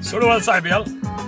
soo dhawaada saaxiibayaal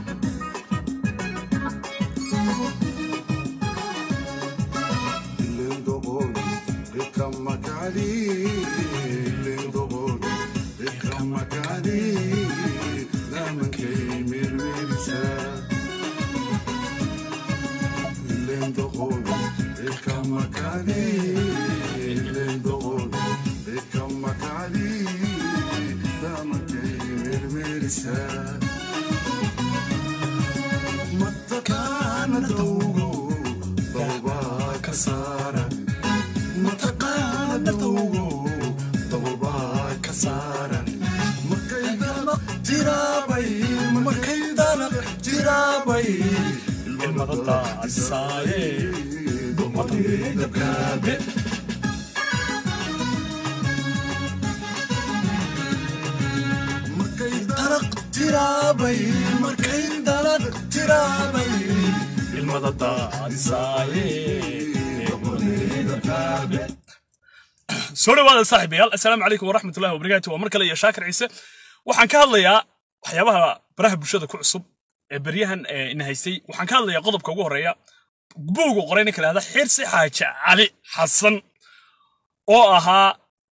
soo dhawaada saaxiibayaal assalaamu calaykum waraxmatullahi wabarakaatu waa mar kale iyo shaakir ciise waxaan ka hadlayaa waxyaabaha baraha bulshada ku cusub ee beryahan ina haystay waxaan ka hadlayaa qodobka ugu horreeya buugu qoray ninka lahada xirsi xaaji cali xasan oo ahaa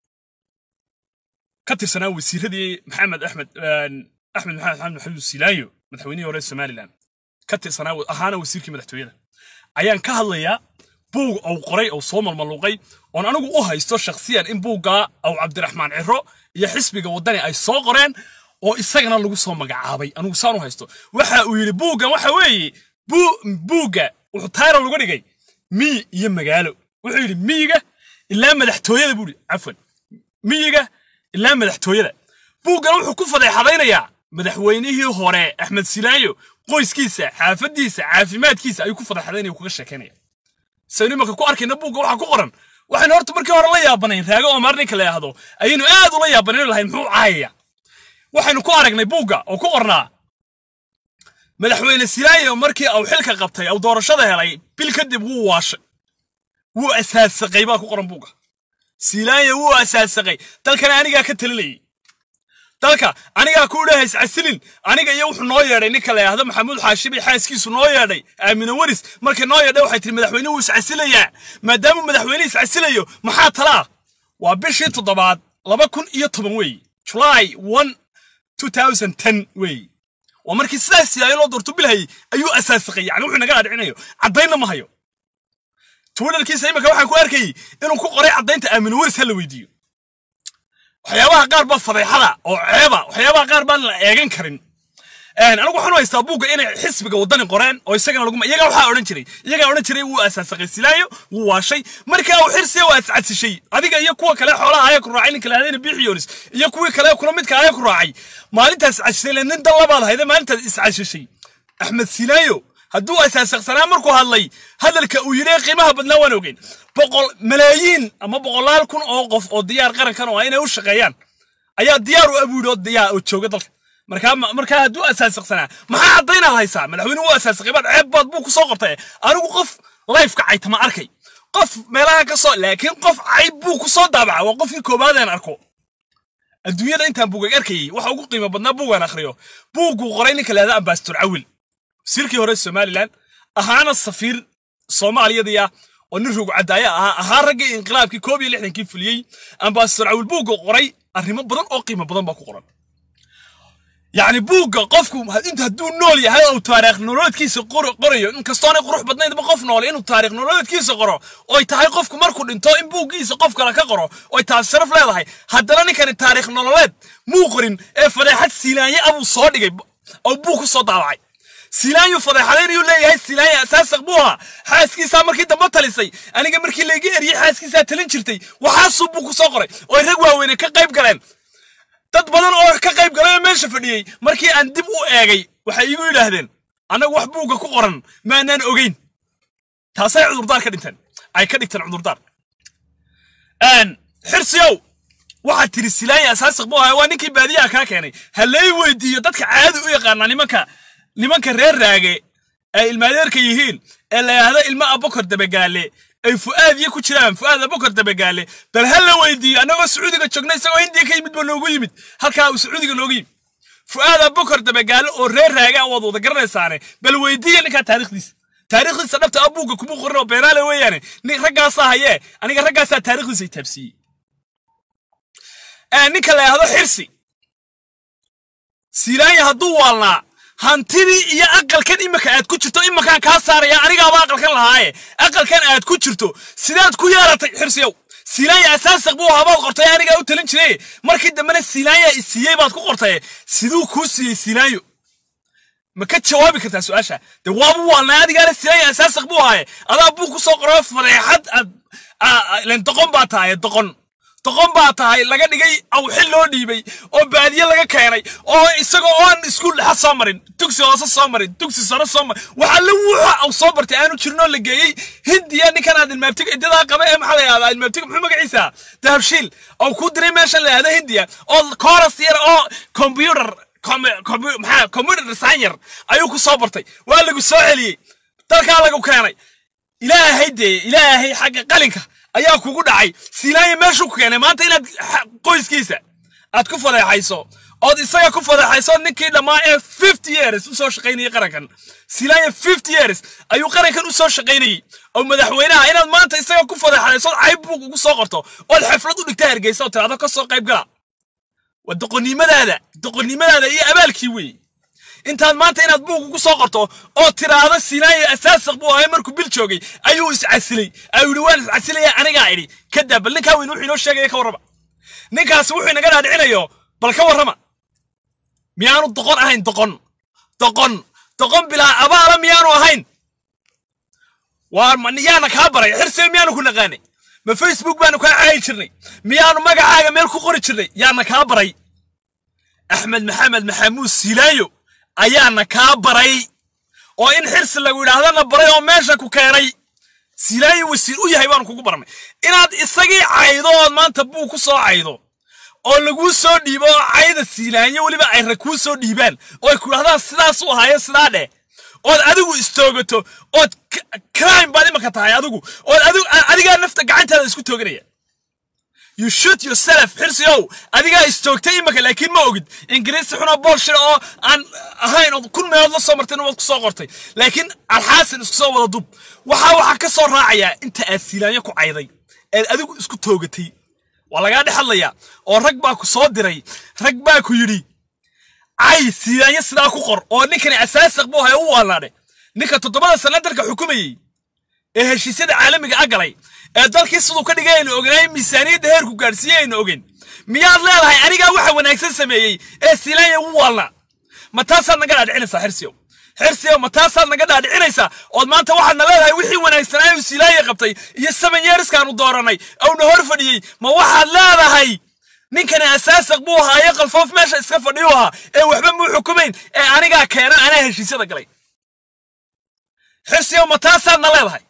ka tirsanaa wasiiradii maxamed axmed axmed maxamed axmed maxamed silaayo madaxweynihii hore somaliland ka tirsanaa ahaana wasiirkii madaxtooyada ayaan ka hadlayaa buug uu qoray uu soo malmaluuqay oon anigu u haysto shakhsiyan in buuggaa aw cabdiraxmaan ciro iyo xisbiga waddani ay soo qoreen oo isagana lagu soo magacaabay anigu saan u haysto waxa uu yidhi buuggan waxa weeye buugga wuxuu tayra laga dhigay miyi iyo magaalo wuxuu yidhi miyiga ilaa madaxtooyada buu yidhi cafwan miyiga ilaa madaxtooyada buuggan wuxuu ku fadeexadaynayaa madaxweynihii hore axmed silaayo qoyskiisa xaafadiisa caafimaadkiisa ayuu ku fadeexadaynaya kaga sheekaynaya saynu imanka ku arkayna buugga waxaa ku qoran waxaynu horta markii hore la yaabanayn raago oo maar ninka la yidhaahdo ayaynu aad ula yaabanayn lahayn muxuu caayaya waxaynu ku aragnay buugga oo ku qornaa madaxweyne silaayo markii uu xilka qabtay uu doorashada helay bil kadib wuu waashay wuu asaasaqay baa ku qoran buugga silaayo wuu asaasaqay dalkana anigaa ka talinayay dalka anigaa ku dhahays casilin aniga iyo wuxuu noo yeedhay ninka la yidhaahdo maxamuud xaashibay xaaskiisu noo yeedhay aamina waris markay noo yeedhay waxay tihi madaxweyne wuu iscasilayaa maadaamuu madaxweyne iscasilayo maxaa talaa waa bishii toddobaad laba kun iyo toban weeye july one two thousand ten weeye waa markii sidaas silaayo loo doorto bilhayay ayuu asaasaqay yani wuxuu naga adhicinayo caddaynna ma hayo twitterkiisa iminka waxaan ku arkayay inuu ku qoray caddaynta aamina waris ha la weydiiyo waxyaabaha qaar baa fadeexada oo ceeba waxyaabaha qaar baan la eegan karin anigu waxaan u haystaa buugga inay xisbiga waddani qoreen oo isagana lagu iyagaa waxaa odhan jiray iyagaa odhan jiray wuu asaasaqay silaayo wuu waashay markaa uu xirsiya waa iscadsishay adiga iyo kuwa kale xoolaha ayaa ku raacay ninka lahadayna biixiyoonis iyo kuwii kale kula midka ayaa ku raacay maalintaas iscadsishay le nin dallabaad hayde maalintaas iscadsishay axmed silaayo hadduu asaasaqsanaa markuu hadlay hadalka uu yidhi qiimaha badnaa waan ogeyn boqol malaayiin ama boqolaal kun oo qof oo diyaar qarankan oo ah inay u shaqeeyaan ayaa diyaar u abuudhi oo diyaar oo jooga dalka markaa markaa hadduu asaasaqsanaa maxaa caddaynaad haysaa madaxweyne wuu asaasaqay baad ceeb baad buu ku soo qortay anigu qof lifeka caytama arkay qof meelaha ka soo laakiin qof cayb buu ku soo daabaca waa qofkii koobaadeen arko adduunyada intaan buugag arkayay waxa ugu qiimo badnaa buugaan akhriyo buugguu qoray ninka lahada ambasador cawil wasiirkii hore somaliland ahaana safiir soomaaliyadii ah oo nin ruug cadaaya ahaa ahaa raggii inqilaabkii koob iyo lixdankii fuliyey ambasador cawil buugga qoray arrimo badan oo qiimo badan baa ku qoran yacni buugga qofku inta hadduu nool yahay oo taariikh nololeedkiisa qorayo inkastoonay qurux badnaydba qof noole inuu taariikh nololeedkiisa qoro oy tahay qofku markuu dhinto in buuggiisa qof kale ka qoro oy taas sharaf leedahay haddana ninkani taariikh nololeed muu qorin ee fadeexad siilaanye abuu soo dhigay oo buug ku soo daabacay silaanyu fadeexadaynayuu leeyahay silaanya asaasaq buu ahaa xaaskiisaa markii dambe talisay aniga markii layga eriyey xaaskiisaa talin jirtay waxaasuu buu ku soo qoray oo rag waaweyne ka qayb galeen dad badan oo ka qayb galay oo meesha fadhiyey markii aan dib u eegay waxay iigu yidhaahdeen annagu wax buugga ku qoran maanaan ogeyn taasay cudurdaar ka dhinteen ay ka dhigteen cudurdaar xirsiyow waxaad tiri silaanya asaasaq buu ahaa waa ninkii baadiyaha kaa keenay ha lay weydiiyo dadka caadi u yaqaanaa nimanka nimanka reer raage ay ilmaadeerka yihiin ee la yidhaahdo ilmo abokor dabagaale ay fu'aadiyo ku jiraan fu'aad abokor dabagaale bal ha la weydiiyo annagoo sacuudiga joogna isagoo hindiya ka yimid baa noogu yimid halkaa uu sacuudiga noogu yimid fu'aada bokor dabagaalo oo reer raaga waad wada garanaysaane bal weydiiya ninkaa taariikhdiisa taariikhdiisa dhabta ah buugga kuma qorin oo beenaale weeyaane nin raggaasaa hayee aniga raggaasaa taariikhdiisa itaabsiiyey ninka la yidhahdo xirsi silaanya hadduu waalnaa hantidii iyo aqalkan imika aad ku jirto imakaan kaa saaraya anigaaba aqalkan lahaaye aqalkan aad ku jirto sidaad ku yeelatay xirsiyow silaanya asaasaq buu habaad qortay anigaa u talin jiray markii dambena silaanya isiiyey baad ku qortay siduu kuu siiyey silaanyo ma ka jawaabi kartaa su-aasha de waabu waalnaa adigaana silaanya asaasaq buu ahaaye adaa buu ku soo qoro fadeexad aad doqon baa tahay doqon doqon baa tahay laga dhigay awxil loo dhiibay oo baadiye laga keenay oo isagoo oon iskuul dhexa soo marin dugsi hoose soo marin dugsi sare soo marin waxaa la wuxa au soo bartay aanu jirin oo la geeyey hindiya ninkan aad ilmaabtiga idadaa qaba ee maxaa la yahdaa ilmaabtiga muxuu magaciisa dahabshiil oo ku diray meeshan la yahda hindiya oo kooras yar oo computer maxaa computer designer ayuu ku soo bartay waa lagu soo celiyey dalkaa lagu keenay ilaahay dee ilaahay xagga qalinka ayaa kugu dhacay silaanya meeshuu ku keenay maanta inaad qoyskiisa aad ku fadeexayso ood isaga ku fadeexayso ninkii dhammaa ee fifty years u soo shaqaynayay qarankan silaanya fifty years ayuu qarankan u soo shaqaynayey oo madaxweynaha inaad maanta isaga ku fadeexayso cayb buug ugu soo qorto ood xaflad u dhigta hargeysa oo tiraahdo ka soo qayb gala waa doqonnimadaada doqonnimadaada iyo abaalkii weeye intaad maanta inaad buug ugu soo qorto oo tiraahdo silaanya asaasaq buu ahay markuu bil joogay ayuu iscasilay ayuu yidhi waan iscasilaya anigaa idhi kadaa bal ninkaa weyn wuxuu inoo sheegaya ka warrama ninkaasi wuxuu inaga dhaadhicinayo bal ka warrama miyaanu doqon ahayn doqon doqon doqon bilaa abaala miyaanu ahayn waa yaana kaa baray xirsiga miyaanu ku naqaanay ma facebook baanu kaa caayi jirnay miyaanu magacaaga meel ku qori jirnay yaana kaa baray axmed maxamed maxamuud silaayo ayaana kaa baray oo in xirsi lagu yidhaahdana baray oo meesha ku keenay silaayo wasiir u yahay baanu kugu barnay inaad isagii caydo ood maanta buu ku soo caydo oo laguu soo dhiibo oo cayda silaanyo weliba ay rag kuu soo dhiibaan oo ay ku yidhahdaan sidaas u ahayo sidaa dheh ood adigu istoogato ood crime baad imaka tahay adigu ood adigu adigaa nafta gacantaada isku tooganaya you shoot yourself xirsiyow adigaa istoogtay imaka laakiin ma ogid ingiriisi xunoo boolshir oo aan ahayn ood kun meelood la soo martayna waad ku soo qortay laakiin alxaasin isku soo wada dub waxaa waxaa ka soo raacayaa inta aad silaanyo ku cayday eed adigu isku toogatay waa lagaa dhex hadlayaa oo rag baa ku soo diray rag baa ku yidhi cay silaanyo sidaa ku qor oo ninkani asaasaq buu ahay u waalnaadhe ninka toddobada sana dalka xukumayey ee heshiisyada caalamiga a galay ee dalkii siduu ka dhigay aynu ognaay miisaaniyadda heerku gaadhsiiyey aynu ogeyn miyaad leedahay anigaa waxa wanaagsan sameeyey ee silaanya u waalnaa ma taasaad naga dhaadhicinaysaa xirsiyow xirsiyow ma taasaad naga dhaadhicinaysaa ood maanta waxaadna leedahay wixii wanaagsanaa uu silaanya qabtay iyo seven yearskaanu dooranay awna hor fadhiyey ma waxaad leedahay ninkani asaasaq buu ahaaye qalfoof meesha iska fadhiyu ahaa ee waxba muu xukumayn ee anigaa keena anaa heshiisyada galay xirsiyow ma taasaadna leedahay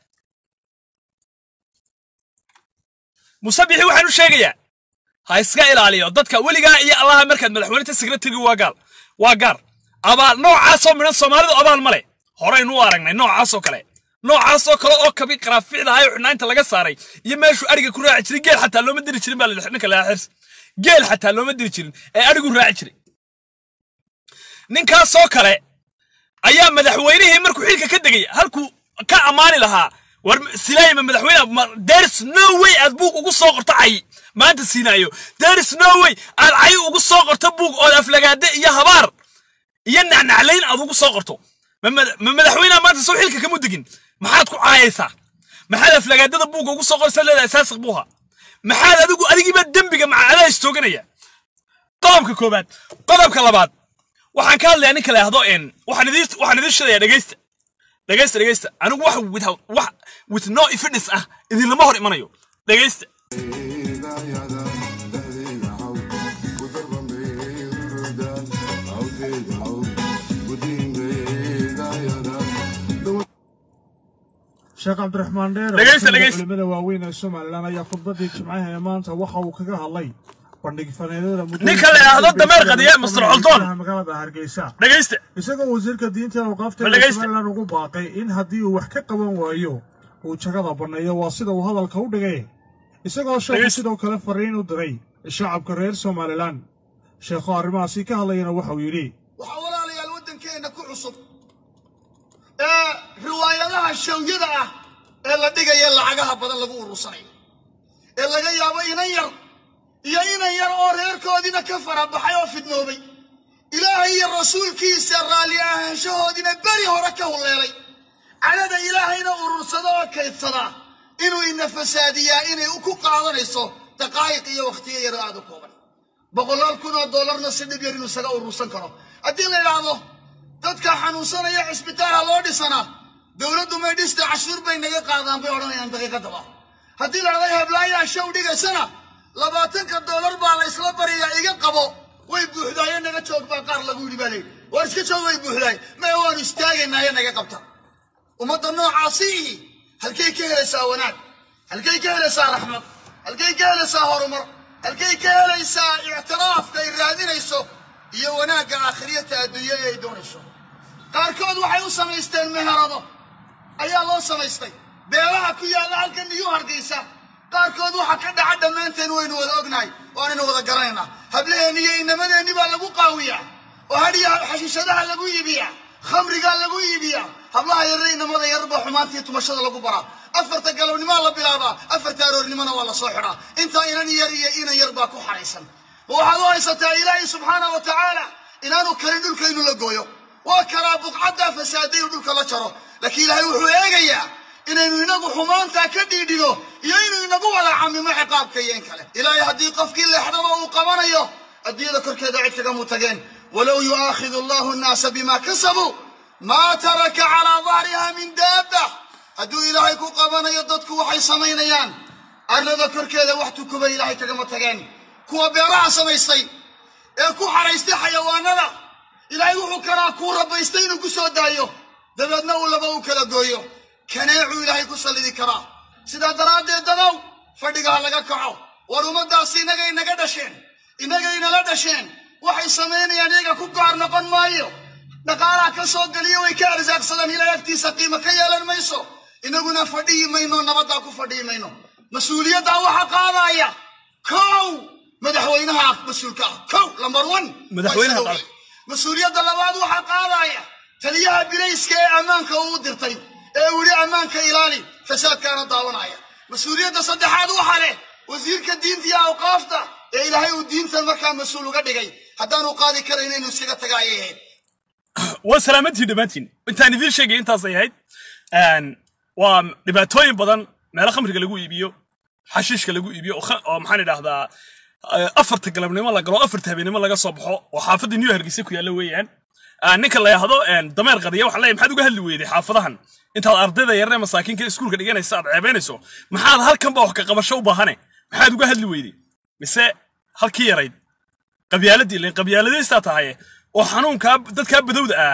musabixi waxaan u sheegayaa ha iska ilaaliyo dadka weligaa iyo allaha markaad madaxweyneta secretary waa gaal waa gaar abaal noocaasoo midhan soomaalidu abaal ma leh horaynu u aragnay noocaasoo kale noocaasoo kale oo kabi qaraaficda ahay xubnaanta laga saaray iyo meeshuu ariga ku raaci jiray geel xataa looma diri jirin baa la ninka lahaa xirsi geel xataa looma diri jirin ee arigu raaci jiray ninkaasoo kale ayaa madaxweynihii markuu xilka ka degay halkuu ka ammaani lahaa war silaayima madaxweyne there's no way aad buug ugu soo qorto cay maanta siinaayo there's no way aad cay ugu soo qorto buug ood aflagaade iyo habaar iyo nacnaclayn aad ugu soo qorto ma madaxweyneha maanta soo xilka kama degin maxaad ku caayaysaa maxaad aflagaadada buugga ugu soo qoraysaa leedahay asaasiq buuha maxaad adigu adigiiba dembiga macadaa istooganaya qodobka koobaad qodobka labaad waxaan ka hadlayaa ninka la yahdo waxaan idiin sheegayaa dhegeysta dhegeysta dhegeysta anigu wax without wax with no evidence ah idinlama hor imanayo dhegeysta sheekh cabdiraxmaan dheer Dhegeysta, dhegeysta. culimada waaweyn ee somalilan ayaa khudbadii jimcaha ee maanta waxa uu kaga hadlay bandhig faneedada Ninka la yidhaahdo dameer qadiya, Mr. Colton. magaalada hargeysa dhegeysta isagoo wasiirka diinta awqaafta Bal ee dhegeysta. somalilan ugu baaqay in haddii uu wax ka qaban waayo uu jagada banneeyo waa sida uu hadalka u dhigay isagoo sheekhu Dhegeysta. sidoo kale fariin u diray shacabka reer somalilan sheekho arrimahaasi ka hadlayana waxauu yidhi waxaa walaalayaal waddankeenna ku cusub ee riwaayadaha shawyada ah ee la dhigaya lacagaha badan lagu urursanayo ee laga yaabo inan yar iyo inan yar oo reerkoodiina ka farabaxay oo fidnoobay ilaahay iyo rasuulkiisa raalli ahaanshahoodiina beri hore ka hulleelay cadhada ilaahayna urursada oo kaydsadaa inuu ina fasaadiyaa inay ku qaadanayso daqaa'iq iyo wakhtiyo yaro aad u kooban boqolaal kun oo dollarna si dhib yar inuu isaga urursan karo haddii la idhaahdo dadka xanuunsanaya cisbitaalha loo dhisanaa dowladdu may dhista cashuur bay naga qaadaan bay odhanayaan daqiiqadaba haddii la idhahdo heblaayaa show dhigaysana labaatanka dollar baa la isla bariyaa iga qabo way buuxdaaye naga joog baa qaar lagu yidhi baa layidhi waar iska joog way buuxdaay maya waanu istaagaynaaye naga qabta ummadda noocaasi ihi halkay ka helaysaa wanaag halkay ka helaysaa raxmad halkay ka helaysaa horumar halkay ka helaysaa ictiraafka ay raadinayso iyo wanaagga aakhiriyata adduunya ee ay doonayso qaarkood waxay u samaysteen meherado ayaa loo samaystay beelaha ku yaalla halka niyu hargaysa qaarkood waxa ka dhaca dhammaanteen waynu wada ognahay waanaynu wada garanaynaa hablaheenni iyo inamadeenni baa lagu qaawiyaa oo hadhiya xashiishadaha lagu iibiyaa khamrigaa lagu iibiyaa hablaha yarre inamada yarba xumaantii tumashada lagu baraa afarta galabnimaa la bilaabaa afarta aroornimona waa la soo xidhaa intaa inan yar iyo inan yar baa ku xaraysan ma waxaad u haysataa ilaahay subxaana wa tacaala inaanu karin dhulka inuu la gooyo waa kalaa buqcaddaa fasaaday uu dhulka la jaro laakiin ilaahay wuxuu eegayaa inaynu inagu xumaantaa ka dhiidhigo iyo inuu inagu wada camimo ciqaabka iyo in kale ilaahay haddii qofkii leexdaba uu qabanayo adduunyada korkeeda cid kagamuu tageen walow yu'aakhidu allahu nnaasa bima kasabuu maa taraka calaa dahriha min daabba hadduu ilaahay ku qabanayo dadku waxay samaynayaan arlada korkeeda wax tukuba ilaahay kagama tageen kuwa beeraha samaystay ee ku xaraystay xayawaanada ilaahay wuxuu kalaa kuu rabaystay inuu ku soo daayo dabeedna uu laba u kala gooyo kaneecuu ilaahay ku sallidi karaa sidaa daraaddeed dadow fadhiga ha laga kaco war ummaddaasi innagay naga dhasheen innagay nala dhasheen waxay samaynayaan iyaga ku gaar noqon maayo dhaqaalaha ka soo geliyo way ka arsaaqsadaan ilaahay agtiisa qiimo ka yeelan mayso innaguna fadhiyi mayno nabaddaa ku fadhiyi mayno mas-uuliyaddaa waxa qaadaya kow madaxweynaha mas-uulka ah kow lambar one Madaxweynaha qaada. mas-uuliyadda labaad waxaa qaadaya taliyaha bilayska ee ammaanka uu dirtay ee uu yidhi ammaanka ilaali fasaadkaana daawanaya mas-uuliyadda saddexaad waxaa leh wasiirka diinta iyo awqaafta ee ilaahay uu diintan markaa mas-uul uga dhigay haddaanu qaadi karayn inuu iskaga taga ayay ahayd waa salaamantiin dhammaantiin intaan idiin sheegay intaasay ahayd Een, waa dhibaatooyin badan meelo khamriga lagu iibiyo xashiishka lagu iibiyo oo kha- oo maxaan idhahdaa eh, afarta galabnimo la galo afarta habeenimo laga soo baxo oo xaafadda new hargeysa ku yaalla weeyaan Ah, ninka la yahdo dameer qadiya waxaa leeyahay maxaad uga hadli weyday xaafadahan intaad ardayda yaree masaakiinka iskuulka dhiganaysa aad ceebaynayso maxaad halkanba wax ka qabasho u baahane maxaad uga hadli weyday mise halkii yarayd qabyaaladii ileen qabyaaladaystaa tahaye oo xanuunkaa dadkaa badowda ah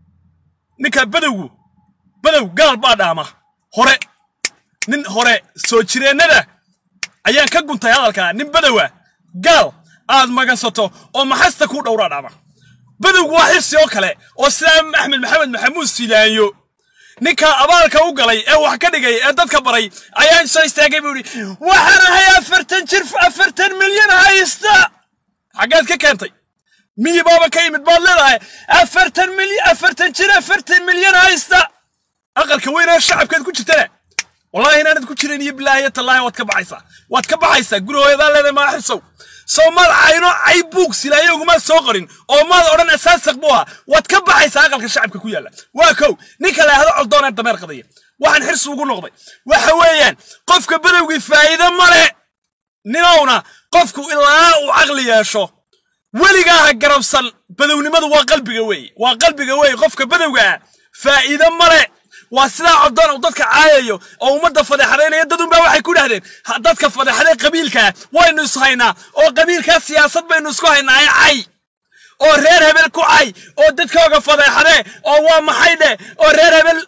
ninkaa badowgu badow gaal baa dhaama hore nin hore soo jireennada ayaan ka guntay hadalkaa nin badowa gaal aad magansato oo maxasta kuu dhowraa dhaama badowgu waa xirsi oo kale oo sidaa axmed maxamed maxamuud silaanyo ninkaa abaalka u galay ee wax ka dhigay ee dadka baray ayaan soo istaagay buu yidhi waxaan ahay afartan jir afartan milyan haysta xaggeed ka keentay miyi baaba ka yimid baad leedahay afartan milyan afartan jir afartan milyan haysta aqalka weynaa shacabkeed ku jirtana wallahi inaanad ku jirin iyo bilaahi tallaahi waad ka baxaysaa waad ka baxaysaa guri hooyadaa leedahay maaxisow soo maad cayno cay buug silaayowgumaad soo qorin oo maad odhan asaasaq buu ahaa waad ka baxaysaa aqalka shacabka ku yaalla waa kow ninka la yahdo coldoonee dameer qadaya waxaan xirsi ugu noqday waxa weeyaan qofka badowgii faa'iido male ninowna qofku ilaa uu caqli yeesho weligaa ha garabsan badownimadu waa qalbiga weeye waa qalbiga weeye qofka badowga ah faa'iido male waa sidaa codoon uu dadka caayayo oo ummadda fadeexadaynaya dadunbaa waxay ku dhahdeen "Ha- dadka fadeexaday qabiilkaa waynu is haynaa oo qabiilkaa siyaasad baynu isku haynaa ee cay oo reer hebel ku cay oo dadkooga fadeexadee oo waa maxay dheh oo reer hebel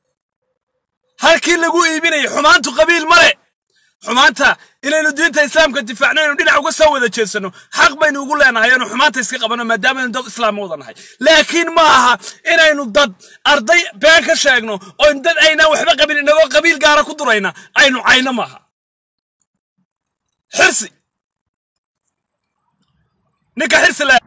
halkii lagu iibinayay xumaantu qabiil male xumaanta inaynu diinta islaamka difaacno inaynu dhinac uga soo wada jeedsano xaq baynu ugu leenahay inaynu xumaanta iska qabano maadaama aynu dad islaam wada nahay laakiin ma aha inaynu dad arday been ka sheegno oo dad aynaan waxba qabin inagoo qabiil gaara ku durayna aynu cayno maaha xirsi ninka xirsi la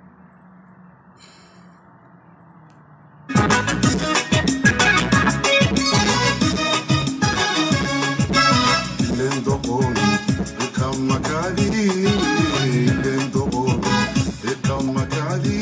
Lendoqon, ikamakadi, lendoqon, ikamakadi.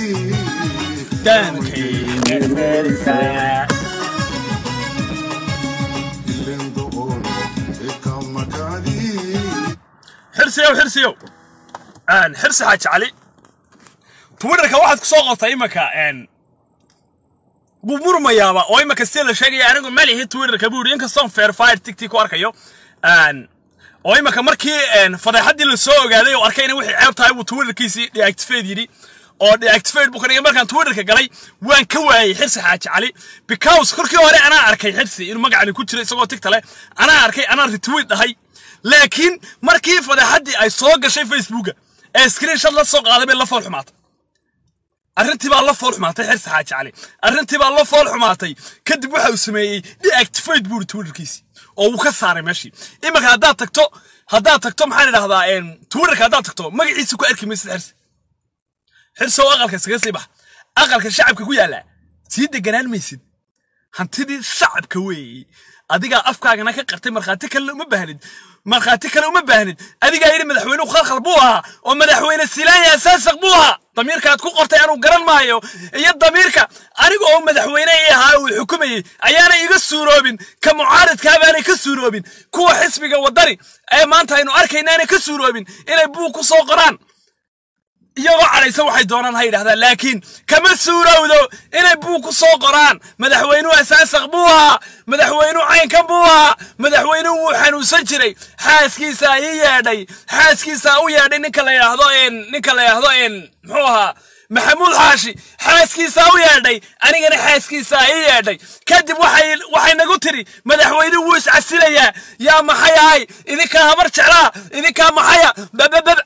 Lendoqon, ikamakadi. xirsiyow xirsiyow aan xirsi xaaji cali twitterka waxaad ku soo qortay imanka n wuu murmayaaba oo imanka si la sheegaya anigu ma lihi twitterka buu yidhi inkastoon fairfire tigti ku arkayo n oo imanka markii n fadeexaddii la soo ogaaday oo arkay inay wixii ceeb tahay buu twitterkiisii deactivate yidhi oo deactivate buu ka dhigay markaan twitterka galay waan ka waayey xirsi xaaji cali because kolkii hore anaa arkay xirsi inuu magacani ku jiro isagoo tigta leh anaa arkay anaa retweet dhahay laakiin markii fadeexaddii ay soo gashay facebooka ee screenshot la soo qaaday bay la fool xumaatay arrintii baa la fool xumaatay xirsi xaaji cali arrintii baa la fool xumaatay kadib waxa uu sameeyey deactivate buu twitterkiisii oo wuu ka saaray meeshii iminka haddaad tagto haddaad tagto maxaan idhahdaa twitterka haddaad tagto magaciisa ku arki maysid xirsi xirsi oo aqalka iskaga sii bax aqalka shacabka ku yaalla sii deganaan maysid hantidii shacabka weeye adigaa afkaagana ka qartay markhaati kale uma baahnid markhaati kale uma baahnid adigaa yidhi madaxweynuhu khalkhal buu ahaa oo madaxweyne silaanya asaasaq buu ahaa damiirkaad ku qortay anuu garan maayo iyo damiirka aniga oo madaxweyne ii ahaa uu xukumayey ayaana iga suuroobin ka mucaaridkaa baanay ka suuroobin kuwa xisbiga waddani ee maanta aynu arkaynaanay ka suuroobin inay buug ku soo qoraan iyagoo cadhaysa waxay doonaan ha yidhahdaan laakiin kama suurowdo inay buug ku soo qoraan madaxweynuhu asaasaq buu ahaa madaxweynuhu caynkan buu ahaa madaxweynuhu wuu xanuunsan jiray xaaskiisaa ii yeedhay xaaskiisaa u yeedhay ninka la yidhaahdo ninka la yidhaahdo muxuu ahaa maxamuud xaashi xaaskiisaa u yeedhay anigana xaaskiisaa ii yeedhay kadib waxay waxay nagu tiri madaxweynuhu wuu iscasilayaa yaa maxay ahay idinkaa habar jeclaa idinkaa maxaya bababab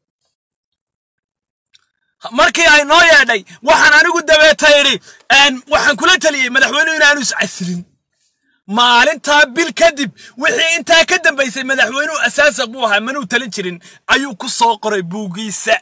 markii ay noo yeedhay waxaan anigu dabeeta idhi waxaan kula taliyey madaxweynuhu inaanu iscasilin maalintaa bil kadib wixii intaa ka dambaysay madaxweynuhu asaasaq buu ahaa manuu talin jirin ayuu ku soo qoray buugiisa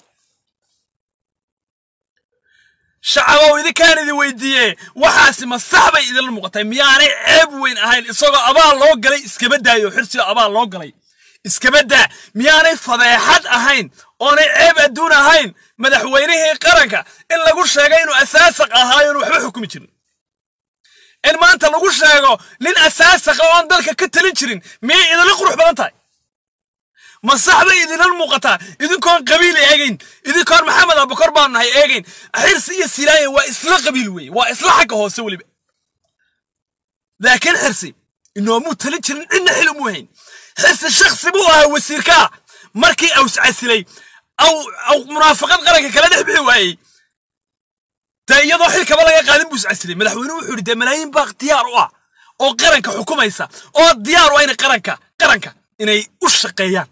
shacabow idinkaan idin weydiiye waxaasi ma sax bay idinla muuqatay miyaanay ceeb weyn ahayn isagoo abaal loo galay iskaba daayo xirsiga abaal loo galay iskaba daa miyaanay fadeexad ahayn oonay ceeb adduun ahayn madaxweynihii qaranka in lagu sheego inuu asaasaq ahaayo inu waxba xukumi jirin in maanta lagu sheego nin asaasaqa oon dalka ka talin jirin miyay idinla qurux badan tahay ma sax bay idinla muuqataa idinkoon qabiil eegayn idinkoon maxamed abukor baanu nahay eegayn xirsi iyo silaaya waa isla qabiil weeye waa isla xagga hoose weliba laakiin xirsi inoomuu talin jirin cidna xil umu hayn xirsi shaksi buu ahaa wasiirkaa markii aws casilay aw aw munaafaqad qaranka kala dhex bixi waayey dee iyadoo xilkaba laga qaadin buu iscasilay madaxweynuhu wuxuu yidhi dee malaayiin baa diyaar u ah oo qaranka xukumaysa oo diyaar u ah inay qaranka qaranka inay u shaqeeyaan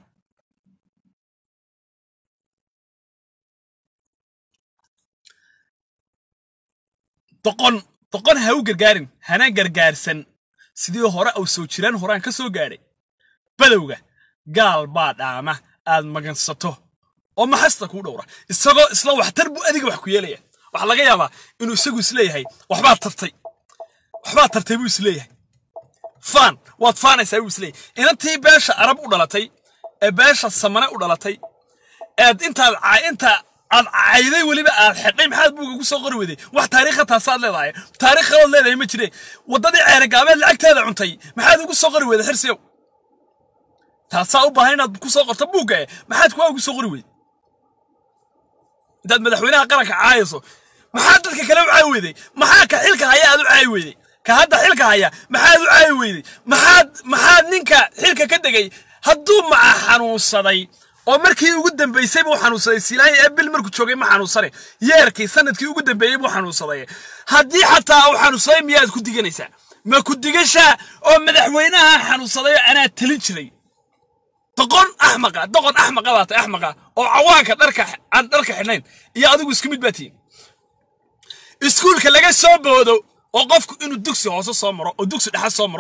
doqon doqon ha u gargaarin hana gargaarsan sidii hore aw soo jiraan horaan ka soo gaadhay badowga gaal baa dhaama aad magansato oo maxasta kuu dhowra isagoo isla waxtar buu adiga wax ku yeelaya waxaa laga yaabaa inuu isagu isleeyahay waxbaad tartay waxbaad tartay buu isleeyahay faan waad faanaysaa buu isleeyahay inantii beesha arab u dhalatay ee beesha samane u dhalatay eed intaad inta aad cayday weliba aad xidhay maxaad buuga ku soo qori weyday wax taariikha taasaad leedahay taariikh kalood leedahay ma jire waddadii ceeragaabeed lacagteeda cuntay maxaad ugu soo qori weyday xirsiyow taasaa u baahan inaad ku soo qorto buugga eh maxaad kuwaa ugu soo qori weyday intaad madaxweynaha qaranka caayayso maxaad dadka kale u caayi weyday maxaa ka xilka haya aad u caayi weyday ka hadda xilka haya maxaad u caayi weyday maxaad maxaad ninka xilka ka degay hadduu maca xanuunsaday oo markii ugu dambaysay buu xanuunsaday silaanya ee bil markuu joogay ma xanuunsane yeerkii sanadkii ugu dambeeyey buu xanuunsaday haddii xataa uu xanuunsaday miyaad ku diganaysaa ma ku digashaa oo madaxweynaha xanuunsaday oo anaa talin jiray doqon axmaqa doqon axmaqa baa tahay axmaqa oo cawaanka dharka aan dharka xidhnayn iyo adigu isku mid baa tihiin iskuulka laga soo boodo oo qofku inuu dugsi hoose soo maro oo dugsi dhexe soo maro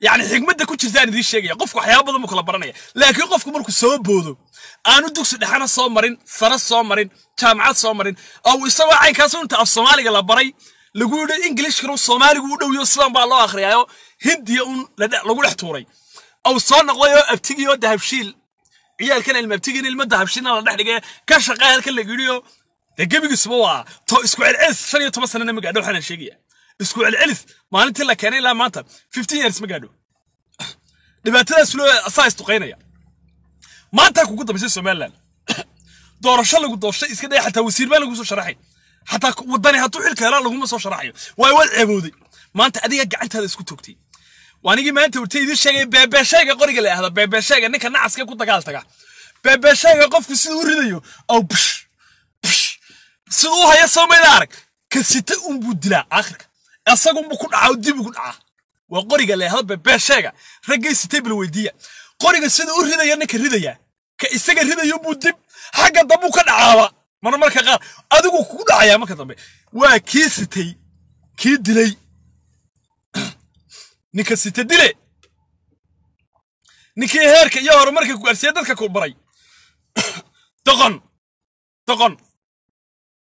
yacni xigmadda ku jirtaan idiin sheegaya qofku waxyaaba badan buu kala baranaya laakiin qofku markuu soo boodo aanu dugsi dhexana soo marin sare soo marin jaamacad soo marin oo isagoo caynkaas inta af soomaaliga la baray lagu yidhi ingilishkana soomaaligu u dhowyo sidan baa loo akhriyaayo hindiya un lagu dhex tuuray ou soo noqdayoo abtigiyo dahabshiil ciyaalkan ilma abtigiin ilma dahabshiilna la dhex dhigay ka shaqee halkan la yidhiyo dee gebigiisuba waa to isku celcelis shan iyo toban sanana ma gaadho waxaan sheegaya isku celcelis maalintii la keenay ilaa maanta fifteen years ma gaadho dhibaatadaas loo asaa isduqaynaya maanta kugu dambaysay somaliland doorasho lagu doorashay iska dhaya xataa wasiir baa lagu soo sharaxay xataa wadani hadduu xilka helaa laguma soo sharaxayo waay waad ceebooday maanta adiga gacantaada isku toogtay waanigii maanta urtay idiin sheegay beebeeshayga qoriga la ahda beebeeshayga ninka nacaska ku dagaal taga beebeeshayga qofku siduu u ridayo aw bish bish siduu u haya soomayda arag ka sita unbuu dilaa aakhirka isagunbuu ku dhacaa dibuu ku dhacaa waa qoriga la ahda beebeeshayga raggay sitay bal weydiiya qoriga sida u ridaya ninka ridaya ka isaga ridayo buu dib xagga dambuu ka dhacaaba mar marka qaar adigu kugu dhacayaa marka dambe waa kii sitay kii dilay ninka sita dile ninkii heerka iyo horumarka ku gaarsiiya dadka ku baray doqon doqon